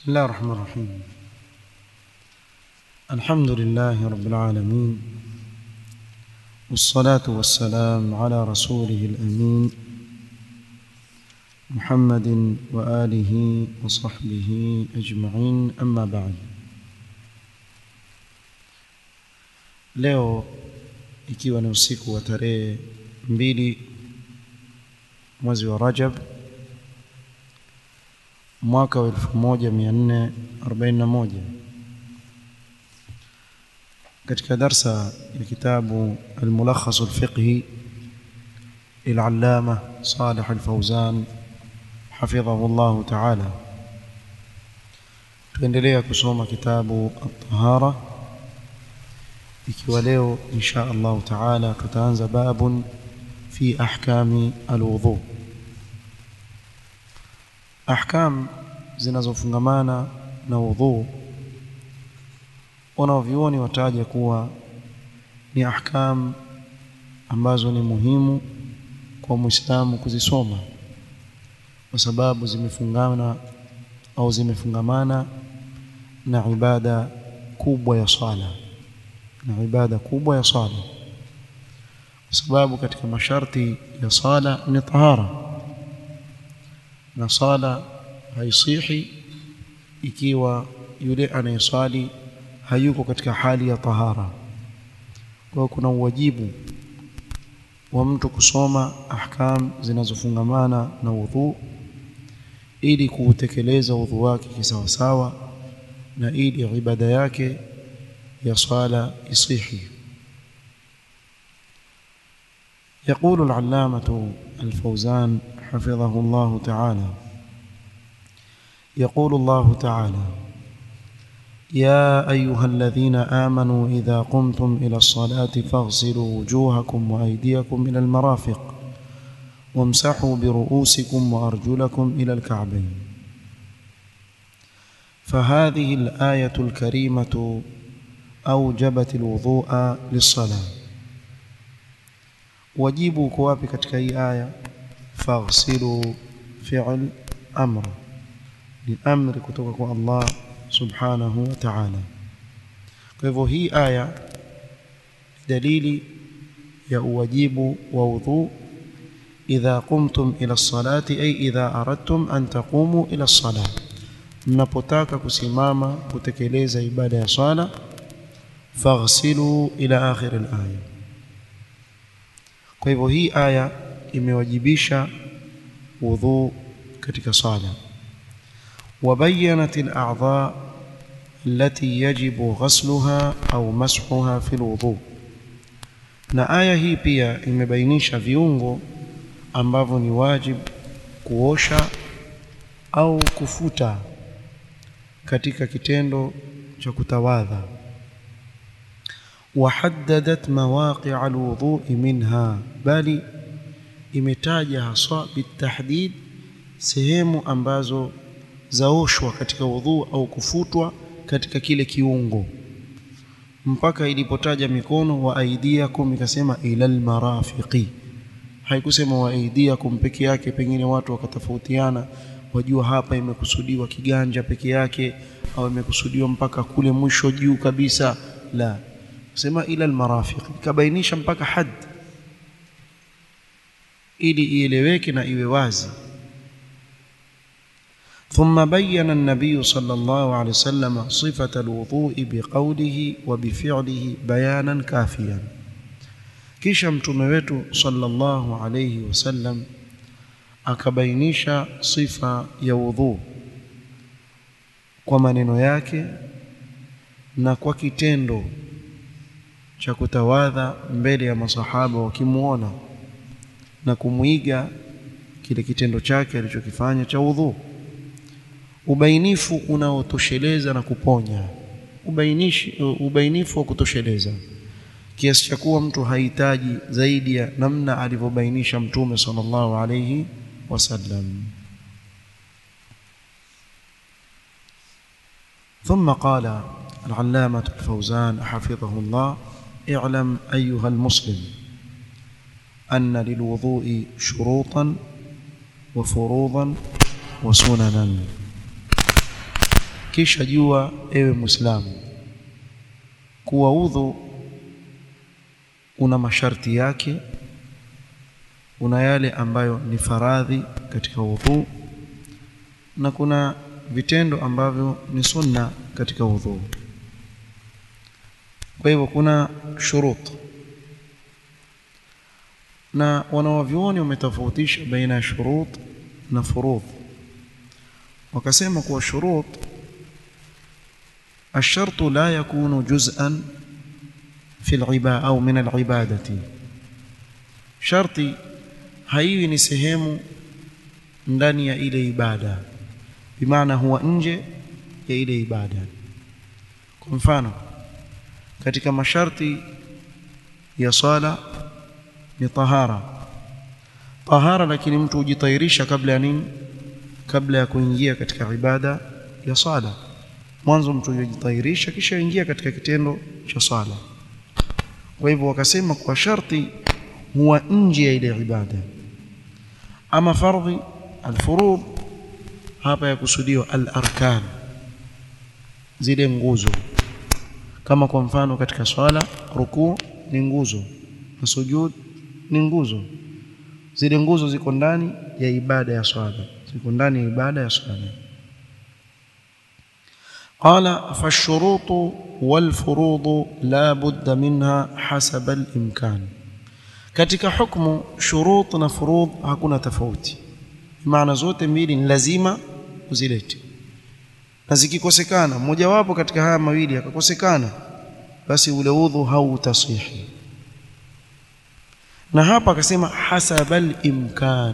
بسم الله الرحمن الرحيم الحمد لله رب العالمين والصلاة والسلام على رسوله الأمين محمد وآله وصحبه أجمعين أما بعد leo ikiwa ni usiku wa tarehe mbili mwezi wa Rajab mwaka wa 1441 katika darsa ya kitabu al-Mulakhas al-Fiqhi للعلامة صالح الفوزان حفظه الله تعالى tuendelea kusoma kitabu at-tahara ikiwa leo insha Allah taala tutaanza babun fi ahkami alwudhu ahkam zinazofungamana na wudhu wanaovioni wataja kuwa ni ahkam ambazo ni muhimu kwa muislamu kuzisoma kwa sababu zimefungana au zimefungamana na ibada kubwa ya swala na ibada kubwa ya swala kwa sababu katika masharti ya sala ni tahara na sala haisihi ikiwa yule anayeswali hayuko katika hali ya tahara kwa kuna uwajibu wa mtu kusoma ahkam zinazofungamana na udhu ili kuutekeleza udhu wake kisawasawa na ili ibada yake ya swala isihi يقول العلامة الفوزان حفظه الله تعالى يقول الله تعالى يا أيها الذين آمنوا إذا قمتم إلى الصلاة فاغسلوا وجوهكم وأيديكم إلى المرافق وامسحوا برؤوسكم وأرجلكم إلى الكعبين فهذه الآية الكريمة أوجبت الوضوء للصلاة wajibu uko wapi katika hii aya faghsilu fi'l amr ni amri kutoka kwa Allah subhanahu wa ta'ala kwa hivyo hii aya dalili ya uwajibu wa udhu idha qumtum ila salati ay idha aradtum an taqumu ila salah mnapotaka kusimama kutekeleza ibada ya swala faghsilu ila akhir al-aya kwa hivyo hii aya imewajibisha wudhu katika sala وبينت الأعضاء التي يجب غسلها أو مسحها في الوضوء na aya hii pia imebainisha viungo ambavyo ni wajib kuosha au kufuta katika kitendo cha kutawadha وحددت مواقع الوضوء منها bali imetaja haswa bitahdid sehemu ambazo zaoshwa katika wudhu au kufutwa katika kile kiungo mpaka ilipotaja mikono wa aidiakum ikasema ilal marafiqi haikusema wa aidiakum peke yake pengine watu wakatofautiana wajua hapa imekusudiwa kiganja peke yake au imekusudiwa mpaka kule mwisho juu kabisa la sema ila almarafiq kabainisha mpaka had ili ieleweke na iwe wazi ثم بين النبي صلى الله عليه وسلم صفة الوضوء بقوله وبفعله بيانا كافيا kisha mtume wetu sallallahu alayhi wasallam akabainisha sifa ya wudhu kwa maneno yake na kwa kitendo cha kutawadha mbele ya masahaba wakimuona na kumwiga kile kitendo chake alichokifanya cha udhu ubainifu unaotosheleza na kuponya ubainishi ubainifu wa kutosheleza kiasi cha kuwa mtu hahitaji zaidi ya namna alivyobainisha mtume sallallahu alayhi wasallam ثم قال العلامة الفوزان حفظه الله اعلم أيها المسلم أن للوضوء شروطا وفروضا وسننا kisha jua ewe Muislamu kuwa udhu una masharti yake una yale ambayo ni faradhi katika udhu na kuna vitendo ambavyo ni sunna katika udhu kwa hivyo kuna shurut na wanawavyuoni wametofautisha baina ya shurut na furudh wakasema kuwa shurut الشرط لا يكون جزءا في العبادة أو من العبادة شرطي haiwi ni sehemu ndani ya ile ibada bimaana huwa nje ya ile ibada kwa mfano katika masharti ya sala ni tahara tahara lakini mtu hujitairisha kabla ya nini kabla ya kuingia katika ibada ya sala mwanzo mtu hujitairisha kisha ingia katika kitendo cha sala kwa hivyo wakasema kwa sharti huwa nje ya ile ibada ama fardhi alfurud hapa yakusudiwa al-arkan zile nguzo kama kwa mfano katika swala rukuu ni nguzo na sujud ni nguzo zile nguzo ziko ndani ya ibada ya swala ziko ndani ya ibada ya swala قال فالشروط والفروض لا بد منها حسب الإمكان katika hukumu shurut na furudh hakuna tofauti maana zote mbili ni lazima uzilete na zikikosekana mojawapo katika haya mawili akakosekana basi ule udhu hautasihi na hapa akasema hasabal imkan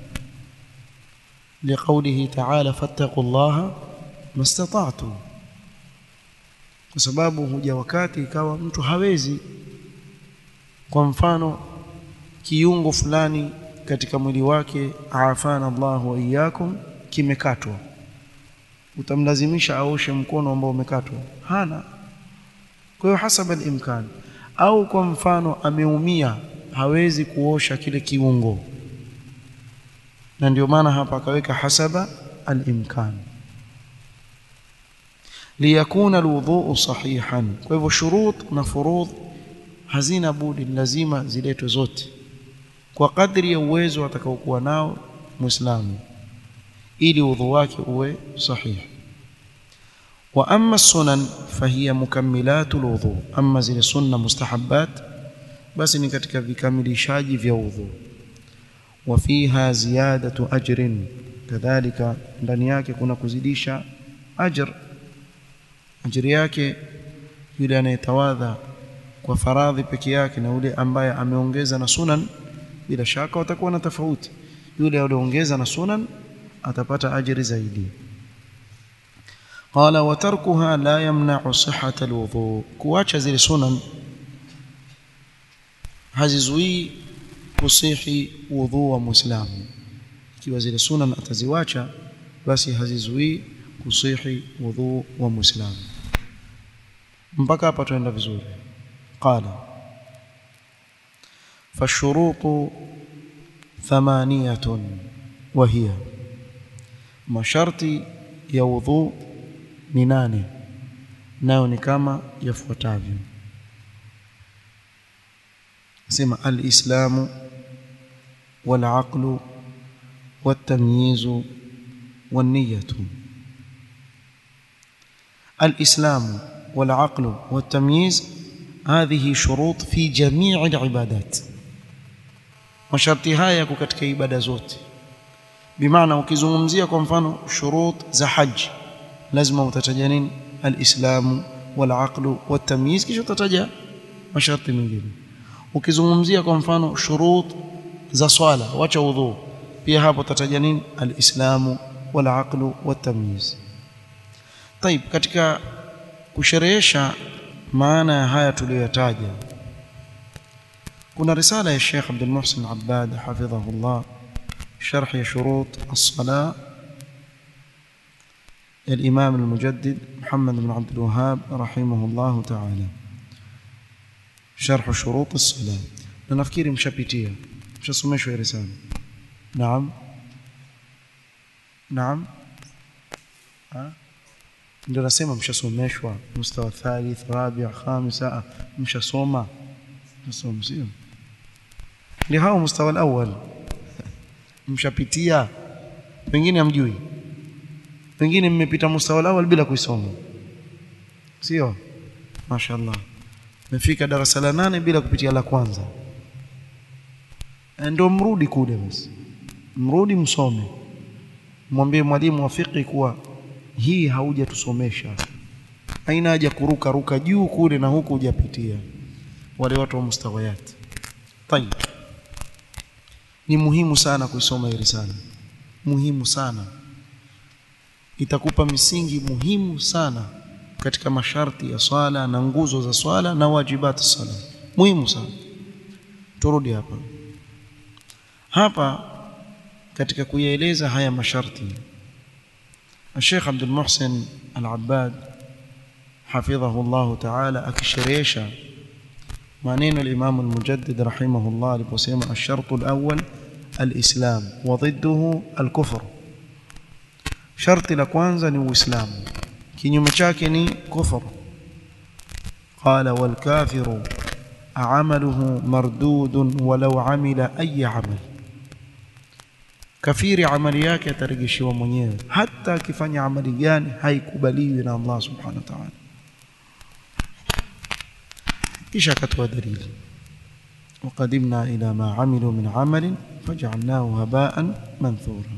liqaulihi ta'ala fattaqullaha mastata'tum kwa sababu huja wakati ikawa mtu hawezi kwa mfano kiungo fulani katika mwili wake afana Allah wa iyyakum kimekatwa utamlazimisha aoshe mkono ambao umekatwa hana kwa hiyo hasaba al-imkan au kwa mfano ameumia hawezi kuosha kile kiungo na ndio maana hapa akaweka hasaba al-imkan liyakuna alwudhu sahihan kwa hivyo shurut na furudh hazina budi lazima ziletwe zote kwa kadri ya uwezo atakaokuwa nao muislamu ili udhu wake uwe sahihi wa amma sunan fahiya mukammilatu alwudhu amma zile sunna mustahabbat basi ni katika vikamilishaji vya udhu wa fiha ziyadatu ajrin kadhalika ndani yake kuna kuzidisha ajr ajiri yake yule anayetawadha kwa faradhi peke yake na yule ambaye ameongeza na sunan bila shaka watakuwa na tofauti yule aliyeongeza na sunan atapata ajiri zaidi qala wa tarkuha la yamna'u sihhata alwudu kuacha zile sunan hazizuii kusihi wudhu wa muislamu ikiwa zile sunan ataziwacha basi hazizuii kusihi wudhu wa muislamu mpaka hapa tuenda vizuri qala فالشروط ثمانية وهي masharti ya wudhu ni nane nayo ni kama yafuatavyo sema alislamu walaqlu والتمييز والنية الإسلام والعقل والتمييز هذه شروط في جميع العبادات masharti haya yako katika ibada zote bimaana ukizungumzia kwa mfano shurut za haji lazima utataja nini alislamu walaqlu watamyiz kisha utataja masharti mengine ukizungumzia kwa mfano shurut za swala wacha udhu pia hapo utataja nini alislamu walaqlu watamyiz طيب katika kusherehesha maana ya haya tuliyoyataja kuna risala ya Sheikh Abdul Muhsin Abbad hafidhahullah شرح شروط الصلاة الإمام المجدد محمد بن عبد الوهاب رحمه الله تعالى شرح شروط الصلاة نفكير مشابيتية مش اسمه رسالة نعم نعم ها ndio nasema mshasomeshwa mustawa thalith rabi' khamis mshasoma mshasoma sio ndio hao mustawa alawwal mshapitia pengine hamjui pengine mmepita mustawa alawwal bila kuisoma sio mashaallah mmefika darasa la nane bila kupitia la kwanza ndio mrudi kule basi mrudi msome mwambie mwalimu wa fiqh kuwa hii haujatusomesha haina haja kuruka ruka juu kule na huku hujapitia wale watu wa mustawayat tayib ni muhimu sana kuisoma hii risala muhimu sana itakupa misingi muhimu sana katika masharti ya swala na nguzo za swala na wajibati swala muhimu sana turudi hapa hapa katika kuyaeleza haya masharti الشيخ عبد المحسن العباد حفظه الله تعالى akisherehesha maneno al-Imam al-Mujaddid rahimahullah aliposema الشرط الأول الإسلام وضده الكفر sharti la kwanza ni uislamu kinyume chake ni kufur qala wal kafiru amaluhu mardudun walau amila ayi amal kafiri amali yake atarejeshiwa mwenyewe hata akifanya amali gani haikubaliwi na Allah subhanahu wa ta'ala kisha akatoa dalili وقدمنا إلى ما عملوا من عمل فجعلناه هباء منثورا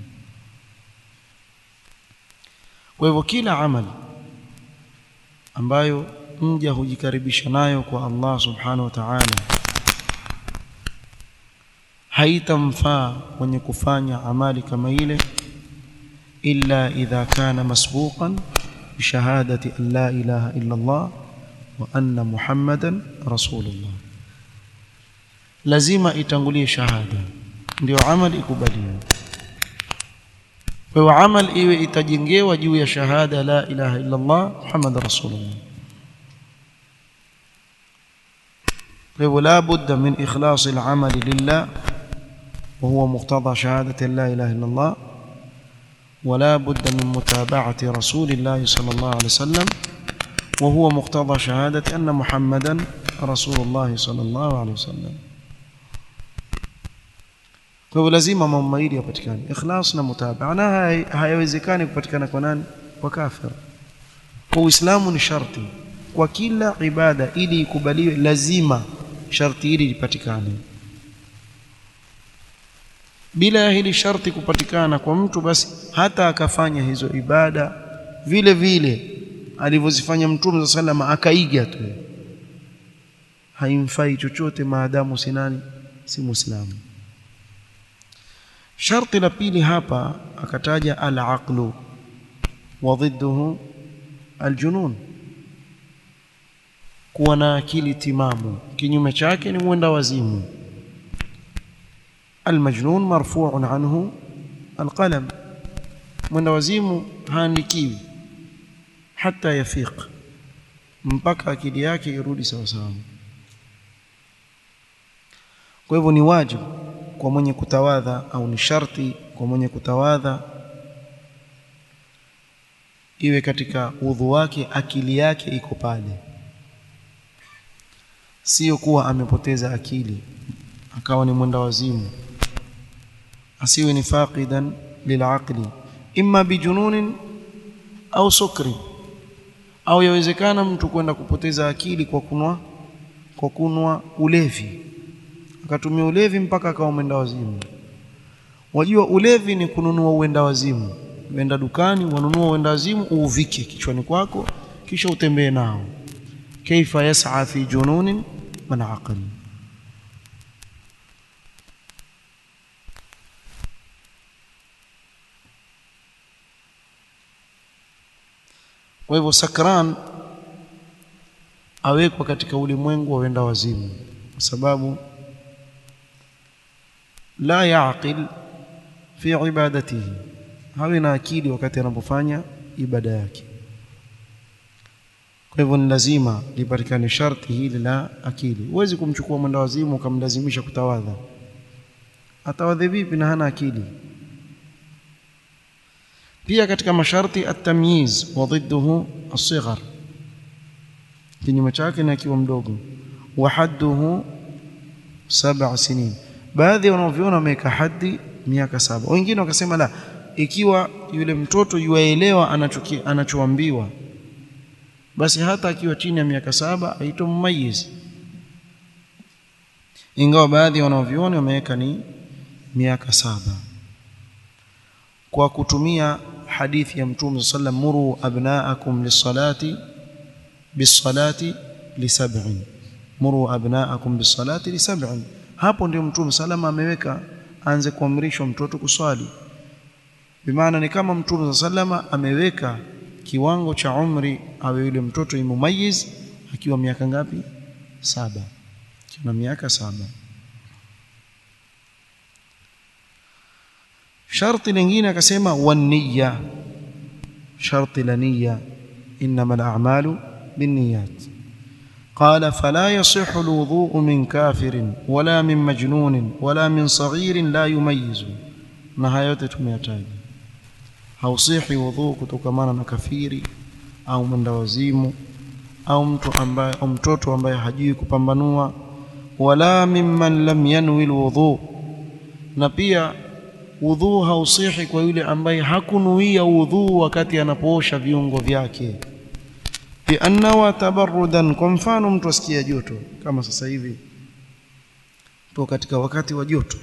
kwa hivyo kila amali ambayo mja hujikaribisha nayo kwa Allah subhanahu wa ta'ala haitamfaa mwenye kufanya amali kama ile illa idha kana masbuqan bishahadati an la ilaha illa Allah wa anna Muhammadan rasulullah lazima itangulie shahada ndio amali ikubaliwe kwa hiyo amal iwe itajengewa juu ya shahada la ilaha illa Allah Muhammad rasulullah kwa hivyo la budda min ikhlas al-amal lillah وهو مقتضى شهادة لا إله إلا الله ولا بد من متابعة رسول الله صلى الله عليه وسلم وهو مقتضى شهادة أن محمدا رسول الله صلى الله عليه وسلم kwa hivyo lazima mambo mawili yapatikane ikhlas na mutabaa na hayawezekani kupatikana kwa nani kwa kafir kwa uislamu ni sharti kwa kila ibada ili ikubaliwe lazima sharti hili lipatikane bila ya hili sharti kupatikana kwa mtu basi hata akafanya hizo ibada vile vile alivyozifanya mtume sallallahu akaiga tu haimfai chochote maadamu si nani si muislamu sharti la pili hapa akataja al-aqlu wa dhidduhu al-junun kuwa na akili timamu kinyume chake ni mwenda wazimu المجنون مرفوع عنه القلم mwenda wazimu haandikiwi hata yafiq mpaka akili yake irudi sawa sawa kwa hivyo ni wajibu kwa mwenye kutawadha au ni sharti kwa mwenye kutawadha iwe katika udhu wake akili yake iko pale sio kuwa amepoteza akili akawa ni mwenda wazimu asiwe ni faqidan lilaqli imma bijununin au sukri au yawezekana mtu kwenda kupoteza akili kwa kunwa kwa kunwa ulevi akatumia ulevi mpaka akawa mwenda wazimu wajua ulevi ni kununua uenda wazimu uenda dukani wanunua uenda wazimu uuvike kichwani kwako kisha utembee nao kaifa yas'a fi jununin man aqli kwa hivyo sakran awekwa katika ulimwengu wa wenda wazimu kwa sababu la yaqil fi ibadatihi hawi na akili wakati anapofanya ibada yake kwa hivyo ni lazima lipatikane sharti hili la akili huwezi kumchukua mwenda wazimu ukamlazimisha kutawadha atawadhe vipi na hana akili pia katika masharti at-tamyiz wa dhidduhu الصغر kinyume chake ni akiwa mdogo wa hadduhu sab'a sinin baadhi wanaoviona wameweka hadi miaka saba wengine wakasema la ikiwa yule mtoto yuaelewa anachoambiwa basi hata akiwa chini ya miaka saba aitwa mumayyiz ingawa baadhi wanaoviona wameweka ni miaka saba kwa kutumia hadithi ya mtume sallam muru abnaakum lisalati bisalati lisab'in muru abnaakum bisalati lisab'in hapo ndio mtume salama ameweka aanze kuamrishwa mtoto kuswali bimaana ni kama mtume sallama ameweka kiwango cha umri awe yule mtoto imumayiz akiwa miaka ngapi saba kina miaka saba sharti lingine akasema wanniya sharti la niyya inma al-a'malu binniyat قال فلا يصح الوضوء من كافر ولا من مجنون ولا من صغير لا يميز na haya yote tumeyataja hausihi wudhu kutokamana na kafiri au mwendawazimu au mtu ambaye au mtoto ambaye hajui kupambanua wala mimman lam yanwi alwudhu na pia wudhu hausihi kwa yule ambaye hakunuia wudhu wakati anapoosha viungo vyake biannawa tabarrudan kwa mfano mtu asikia joto kama sasa hivi tuko katika wakati wa joto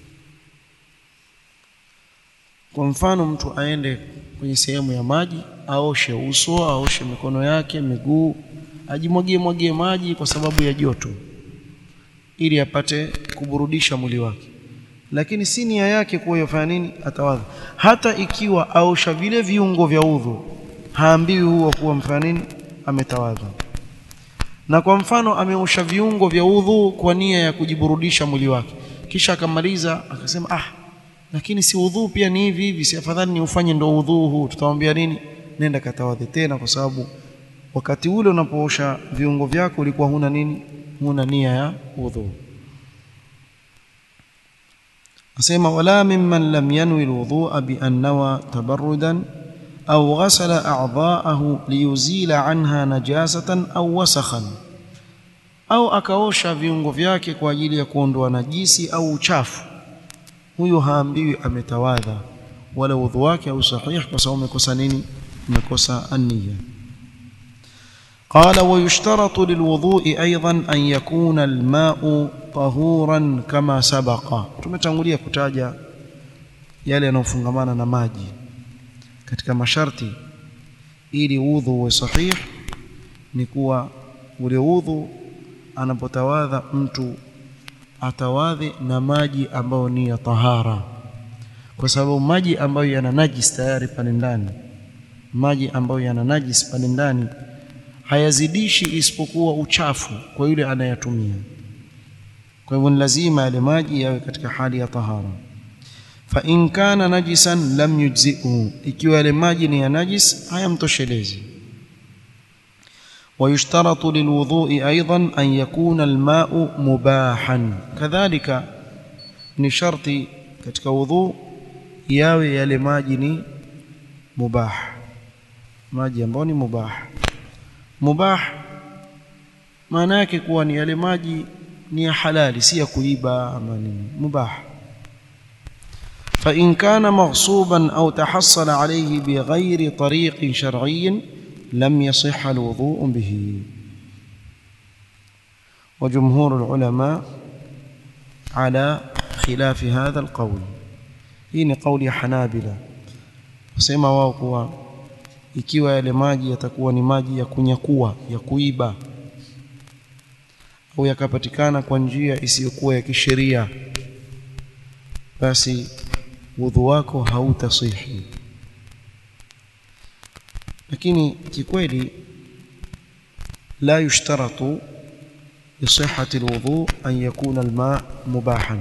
kwa mfano mtu aende kwenye sehemu ya maji aoshe uso aoshe mikono yake miguu ajimwagie mwagie maji kwa sababu ya joto ili apate kuburudisha mwili wake lakini si nia yake kuwa yafanya nini atawadha hata ikiwa aosha vile viungo vya udhu haambiwi huwa kuwa mfanya nini ametawadha na kwa mfano ameosha viungo vya udhu kwa nia ya kujiburudisha mwili wake kisha akamaliza akasema ah lakini si udhu pia ni hivi hivi si afadhali ni ufanye ndo udhu huu tutamwambia nini nenda katawadhe tena kwa sababu wakati ule unapoosha viungo vyako ulikuwa huna nini huna nia ya udhu asema wala mimman lam yanwi alwudhu'a bi an nawa tabarrudan au ghasala a'dha'ahu liyuzila anha najasatan au wasakhan au akaosha viungo vyake kwa ajili ya kuondoa najisi au uchafu huyo haambiwi ametawadha wala udhu wake au sahih kwa sababu umekosa nini umekosa an-niyya قال ويشترط للوضوء ايضا ان يكون الماء طهورا كما سبق tumetangulia kutaja yale yanayofungamana na maji katika masharti ili udhu uwe sahih ni kuwa ule udhu anapotawadha mtu atawadhe na maji ambayo ni ya tahara kwa sababu maji ambayo yana najis tayari pale ndani maji ambayo yana najis pale ndani hayazidishi isipokuwa uchafu kwa yule anayatumia kwa hivyo ni lazima yale maji yawe katika hali ya tahara fa in kana najisan lam yujzi'u ikiwa yale maji ni ya najis hayamtoshelezi ويشترط للوضوء أيضا أن يكون الماء مباحا كذلك ni sharti katika wudhu yawe yale maji ni mubah maji ambayo ni mubah mubah maana yake kuwa ni yale maji ni ya halali si ya kuiba ama nini mubah فإن كان مغصوبا أو تحصل عليه بغير طريق شرعي لم يصح الوضوء به وجمهور العلماء على خلاف هذا القول hii قول حنابلة wasema wao kuwa ikiwa yale maji yatakuwa ni maji ya kunyakua ya kuiba au yakapatikana kwa njia isiyokuwa ya kisheria basi wudhu wako hautasihi lakini kikweli la yushtaratu لصحة الوضوء أن يكون الماء مباحا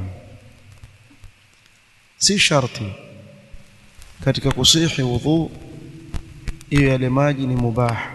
si sharti katika kusihi wudhu iwe yale maji ni mubah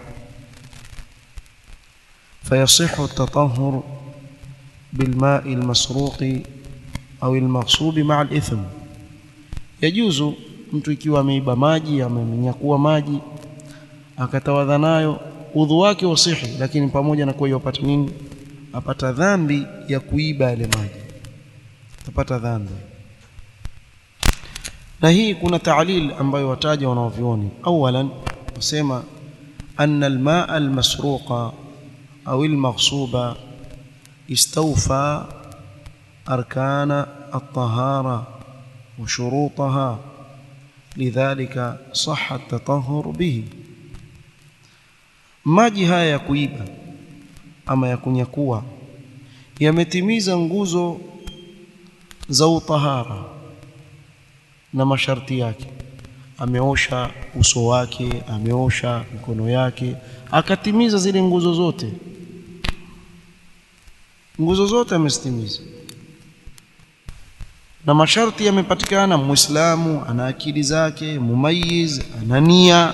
فيصح التطهر بالماء المسروق أو المغصوب مع الإثم يجوز mtu ikiwa ameiba maji amenyakua maji akatawadha nayo udhu wake wasihi lakini pamoja na kuwa yopata nini apata dhambi ya kuiba yale maji atapata dhambi na hii kuna taalil ambayo wataja wanaovioni awalan wasema anna almaa almasruqa au almaghsuba istawfa arkana الطهارة وشروطها لذلك صح التطهر به maji haya ya kuiba ama ya kunyakua yametimiza nguzo za utahara na masharti yake ameosha uso wake ameosha mikono yake akatimiza zile nguzo zote nguzo zote amezitimiza na masharti yamepatikana muislamu ana akili zake mumayiz ana nia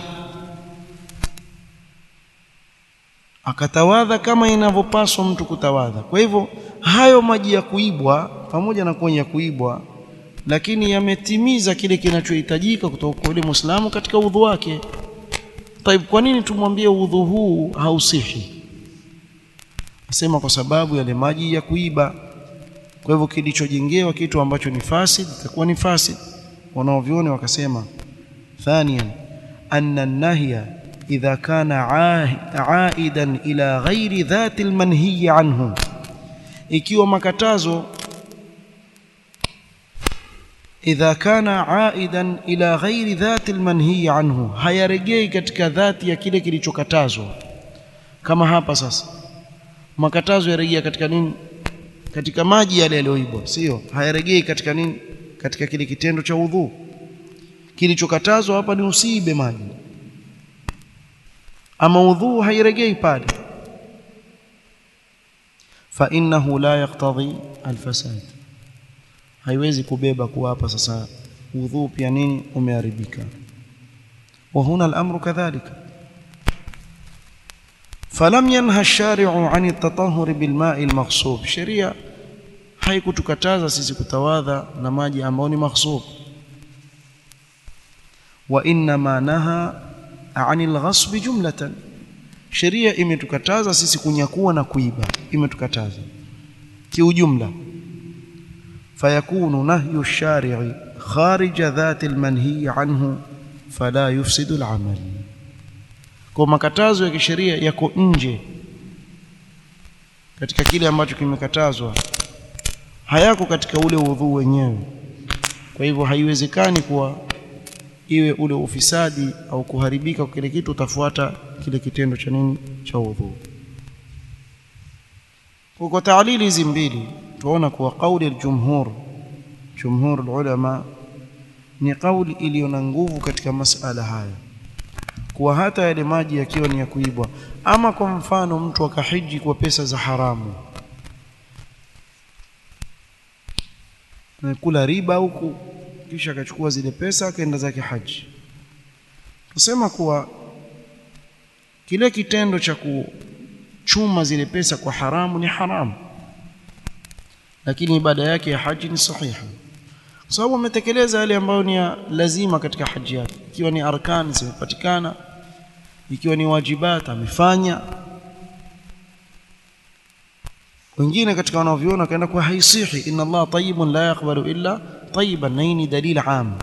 akatawadha kama inavyopaswa mtu kutawadha kwa hivyo hayo maji ya kuibwa pamoja na kuwa ya kuibwa lakini yametimiza kile kinachohitajika kutoka kwa yule muislamu katika udhu wake taib kwa nini tumwambie udhu huu hausihi asema kwa sababu yale maji ya kuiba kwa hivyo kilichojengewa kitu ambacho ni fasid itakuwa ni fasid wanaovioni wakasema thaniyan anna nahya idha kana aidan ila ghairi dhati almanhiyi anhu ikiwa makatazo idha kana aidan ila ghairi dhati almanhiyi anhu hayaregei katika dhati ya kile kilichokatazwa kama hapa sasa makatazo yarejea katika nini katika maji yale yaliyoibwa sio hayaregei katika nini katika kile kitendo cha udhu kilichokatazwa hapa ni usiibe maji ama udhu hairegei pale fa innahu la yaqtadhi alfasad haiwezi kubeba kuwa hapa sasa udhu pia nini umeharibika wa huna al-amru kadhalika فلم ينهى الشارع عن التطهر بالماء المغصوب sheria haikutukataza sisi kutawadha na maji ambayo ni maghsub wa inma naha anil ghasb jumlatan sheria imetukataza sisi kunyakua na kuiba imetukataza kiujumla fayakunu nahyu ash-shari'i kharija dhati al-manhi anhu fala yufsidu al-amal kwa makatazo ya kisheria yako nje katika kile ambacho kimekatazwa hayako katika ule udhu wenyewe kwa hivyo haiwezekani kuwa iwe ule ufisadi au kuharibika kwa kile kitu utafuata kile kitendo cha nini cha udhu kwa taalili hizi mbili tuona kuwa kauli al-jumhur jumhur ulama ni kauli iliyo na nguvu katika masala haya kuwa hata yale maji yakiwa ni ya kuibwa ama kwa mfano mtu akahiji kwa pesa za haramu kula riba huku kisha akachukua zile pesa akaenda zake haji tusema kuwa kile kitendo cha kuchuma zile pesa kwa haramu ni haramu lakini ibada yake ya haji ni sahiha kwa sababu ametekeleza yale ambayo ni ya lazima katika haji yake ikiwa ni arkan zimepatikana ikiwa ni wajibat amefanya wengine katika wanaoviona kaenda kwa haisihi inna Allah tayyibun la yaqbalu illa tayyiban na hii ni dalil am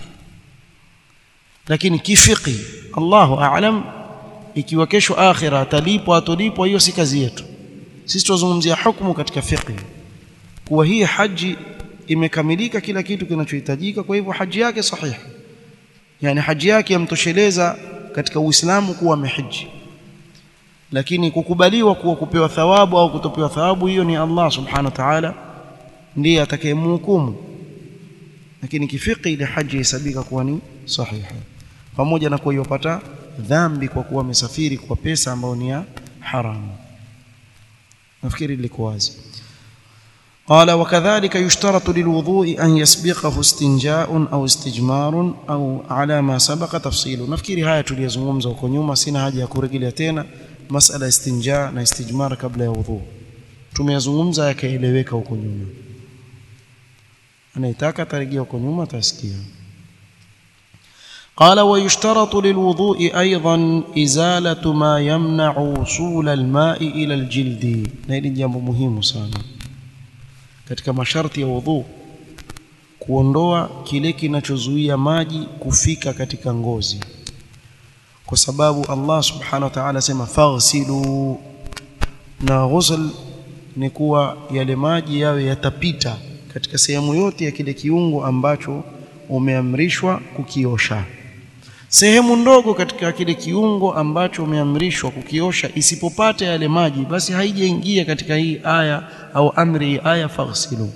lakini kifiqi Allahu a'lam ikiwa kesho akhira atalipwa atolipwa hiyo si kazi yetu sisi tuzungumzia hukumu katika fiqh kuwa hii haji imekamilika kila kitu kinachohitajika kwa hivyo haji yake sahihi yani haji yake yamtosheleza katika Uislamu kuwa amehiji lakini kukubaliwa kuwa kupewa thawabu au kutopewa thawabu hiyo ni Allah subhanahu wa ta'ala ndiye atakayemhukumu lakini kifiki ile haji hesabika kuwa ni sahiha pamoja na kuwa yopata dhambi kwa kuwa amesafiri kwa pesa ambayo ni ya haramu nafikiri liko wazi قال وكذلك يشترط للوضوء أن يسبقه استنجاء أو استجمار أو على ما سبق تفصيله نفكري هاي tuliyozungumza huko nyuma sina haja ya kurejelea tena masala istinja na istijmar kabla ya wudhu tumeyazungumza yakaeleweka huko nyuma anayetaka atarejea huko nyuma atasikia قال ويشترط للوضوء أيضا إزالة ما يمنع وصول الماء إلى الجلد نهili jambo muhimu sana katika masharti ya wudhu kuondoa kile kinachozuia maji kufika katika ngozi kwa sababu Allah subhanahu wa ta'ala sema faghsilu na ghusl ni kuwa yale maji yawe yatapita katika sehemu yote ya kile kiungo ambacho umeamrishwa kukiosha sehemu ndogo katika kile kiungo ambacho umeamrishwa kukiosha isipopata yale maji basi haijaingia katika hii aya au amri hii aya faghsilu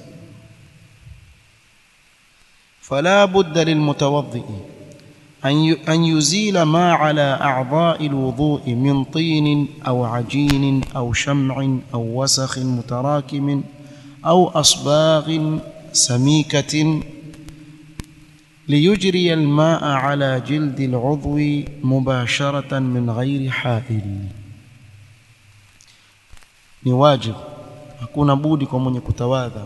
fala budda lilmutawaddi أن يزيل ما على أعضاء الوضوء من طين أو عجين أو شمع أو وسخ متراكم أو أصباغ سميكة ليجري الماء على جلد العضو مباشرة من غير حائل ni wajib hakuna budi kwa mwenye kutawadha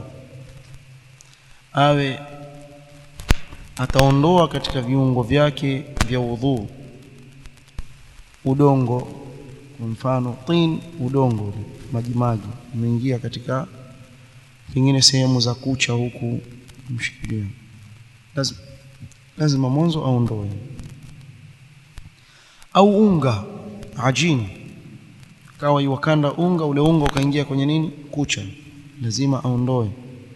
awe ataondoa katika viungo vyake vya udhu udongo kwa mfano tin udongo maji maji umeingia katika pengine sehemu za kucha huku mshikilia lazima lazima mwanzo aondoe au unga ajini kawa iwakanda unga ule unga ukaingia kwenye nini kucha lazima aondoe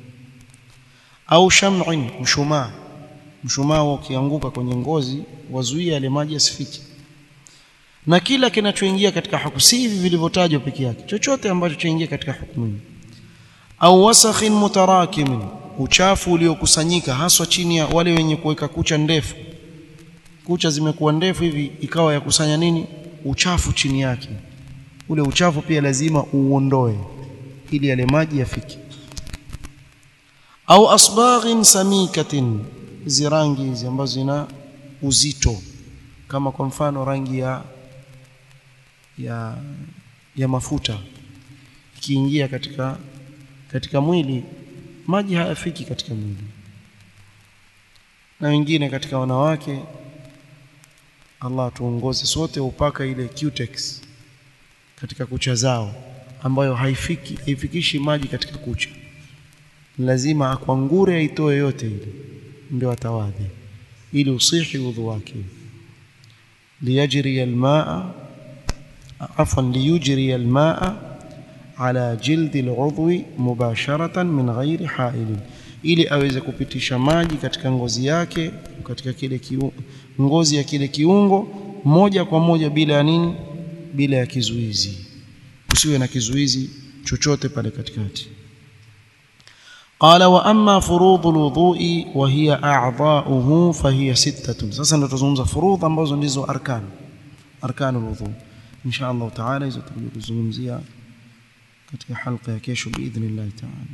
au sham'in mshumaa mshumaa ukianguka kwenye ngozi wazuia yale maji yasifike na kila kinachoingia katika hukumu si hivi vilivyotajwa peke yake chochote ambacho chaingia katika hukumu au wasakhin mutarakimin uchafu uliokusanyika haswa chini ya wale wenye kuweka kucha ndefu kucha zimekuwa ndefu hivi ikawa ya kusanya nini uchafu chini yake ule uchafu pia lazima uondoe ili yale maji yafike au asbaghin samikatin hizi rangi hizi ambazo zina uzito kama kwa mfano rangi ya ya ya mafuta ikiingia katika katika mwili maji hayafiki katika mwili na wengine katika wanawake Allah tuongoze sote upaka ile cutex katika kucha zao ambayo haifiki haifikishi maji katika kucha lazima akwangure aitoe yote ile ndio atawadhi ili usihi udhu wake liyajri almaa afwan liyujri almaa ala jildi aludhwi mubasharatan min ghairi hailin ili aweze kupitisha maji katika ngozi yake katika kile kiu, ngozi ya kile kiungo moja kwa moja bila ya nini bila ya kizuizi usiwe na kizuizi chochote pale katikati قال واما فروض الوضوء وهي اعضاؤه فهي سته sasa ndo tuzungumza furudh ambazo ndizo arkan arkan alwudu insha Allah taala hizo tutakuja kuzungumzia katika halqa ya kesho باذن taala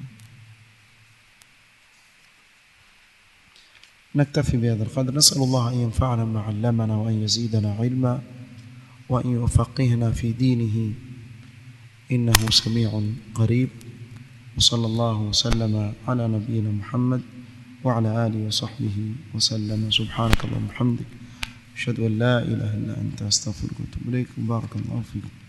نكتفي بهذا القدر نسأل الله أن ينفعنا ما علمنا وأن يزيدنا علما وأن يفقهنا في دينه إنه سميع قريب وصلى الله وسلم على نبينا محمد وعلى آله وصحبه وسلم سبحانك اللهم وبحمدك أشهد أن لا إله إلا أنت أستغفرك وأتوب إليك بارك الله فيكم